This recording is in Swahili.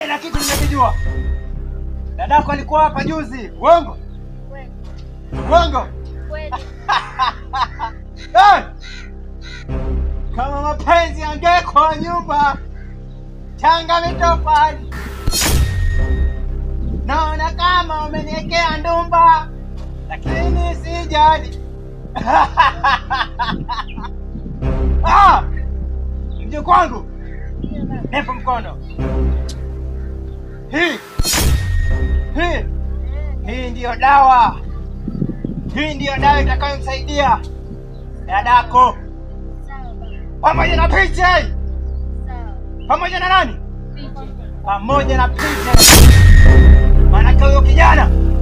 Ila kitu nimekijua, dadako alikuwa hapa juzi. Uongo? Kweli. Uongo? Kweli. Eh! Kama mapenzi yangekuwa nyumba changa mitofali, naona kama umeniwekea ndumba, lakini sijali. Ah! Mje kwangu, Ndio baba. nipo mkono. Hii hii Eh, hii ndiyo dawa, hii ndiyo dawa itakayomsaidia dadako Sawa baba. pamoja na picha hii. Sawa. pamoja na nani? Picha. Pamoja na picha. Maanake huyo kijana